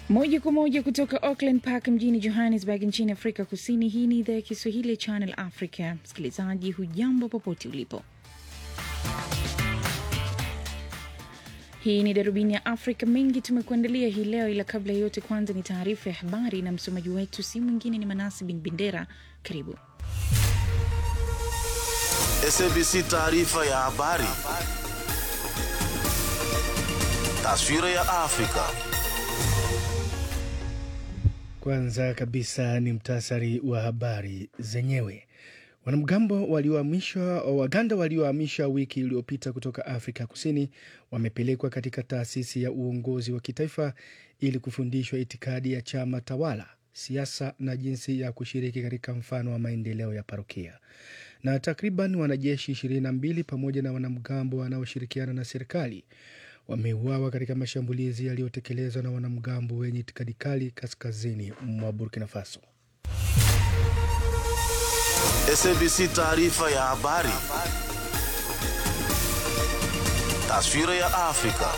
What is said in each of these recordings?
Moja kwa moja kutoka Auckland Park mjini Johannesburg nchini Afrika Kusini. Hii ni idhaa ya Kiswahili ya Channel Africa. Msikilizaji, hujambo popote ulipo. Hii ni darubini ya Afrika. Mengi tumekuandalia hii leo, ila kabla ya yote, kwanza ni taarifa ya habari na msomaji wetu si mwingine ni Manasi bin Bendera. Karibu. SABC taarifa ya habari. Taswira ya Afrika. Kwanza kabisa ni mtasari wa habari zenyewe. Wanamgambo waliohamishwa Waganda waliohamishwa wiki iliyopita kutoka Afrika Kusini wamepelekwa katika taasisi ya uongozi wa kitaifa ili kufundishwa itikadi ya chama tawala, siasa na jinsi ya kushiriki katika mfano wa maendeleo ya parokia. Na takriban wanajeshi 22 pamoja na wanamgambo wanaoshirikiana na serikali wameuawa katika mashambulizi yaliyotekelezwa na wanamgambo wenye itikadi kali kaskazini mwa Burkina Faso. SABC taarifa ya habari. Taswira ya Afrika.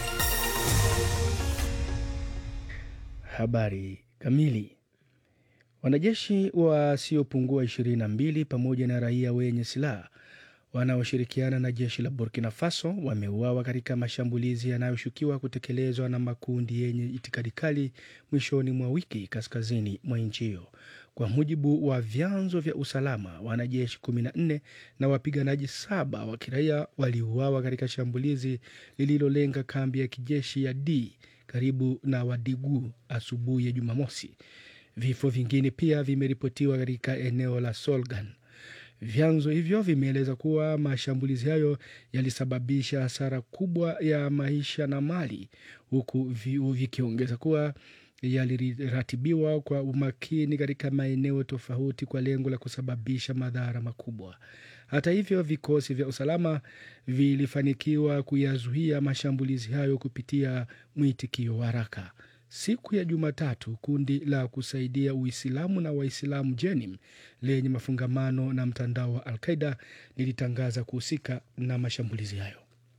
Habari kamili. Wanajeshi wasiopungua 22 pamoja na raia wenye silaha wanaoshirikiana na jeshi la Burkina Faso wameuawa katika mashambulizi yanayoshukiwa kutekelezwa na makundi yenye itikadi kali mwishoni mwa wiki kaskazini mwa nchi hiyo. Kwa mujibu wa vyanzo vya usalama, wanajeshi 14 na wapiganaji saba wa kiraia waliuawa katika shambulizi lililolenga kambi ya kijeshi ya D karibu na Wadigu asubuhi ya Jumamosi. Vifo vingine pia vimeripotiwa katika eneo la Solgan. Vyanzo hivyo vimeeleza kuwa mashambulizi hayo yalisababisha hasara kubwa ya maisha na mali, huku vikiongeza kuwa yaliratibiwa kwa umakini katika maeneo tofauti kwa lengo la kusababisha madhara makubwa. Hata hivyo, vikosi vya usalama vilifanikiwa kuyazuia mashambulizi hayo kupitia mwitikio wa haraka. Siku ya Jumatatu, kundi la kusaidia Uislamu na Waislamu Jenim lenye mafungamano na mtandao wa Al-Qaida lilitangaza kuhusika na mashambulizi hayo.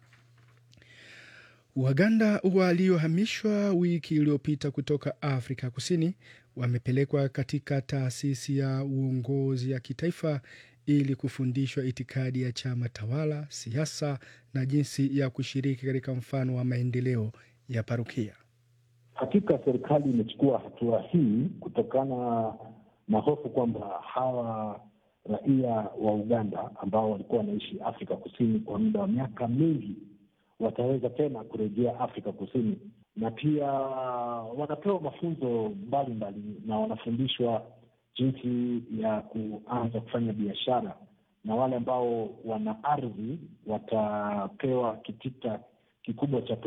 Waganda waliohamishwa wiki iliyopita kutoka Afrika Kusini wamepelekwa katika taasisi ya uongozi ya kitaifa ili kufundishwa itikadi ya chama tawala, siasa na jinsi ya kushiriki katika mfano wa maendeleo ya parokia. Hakika serikali imechukua hatua hii kutokana na hofu kwamba hawa raia wa Uganda ambao walikuwa wanaishi Afrika Kusini kwa muda wa miaka mingi wataweza tena kurejea Afrika Kusini, na pia wanapewa mafunzo mbalimbali na wanafundishwa jinsi ya kuanza kufanya biashara, na wale ambao wana ardhi watapewa kitita kikubwa cha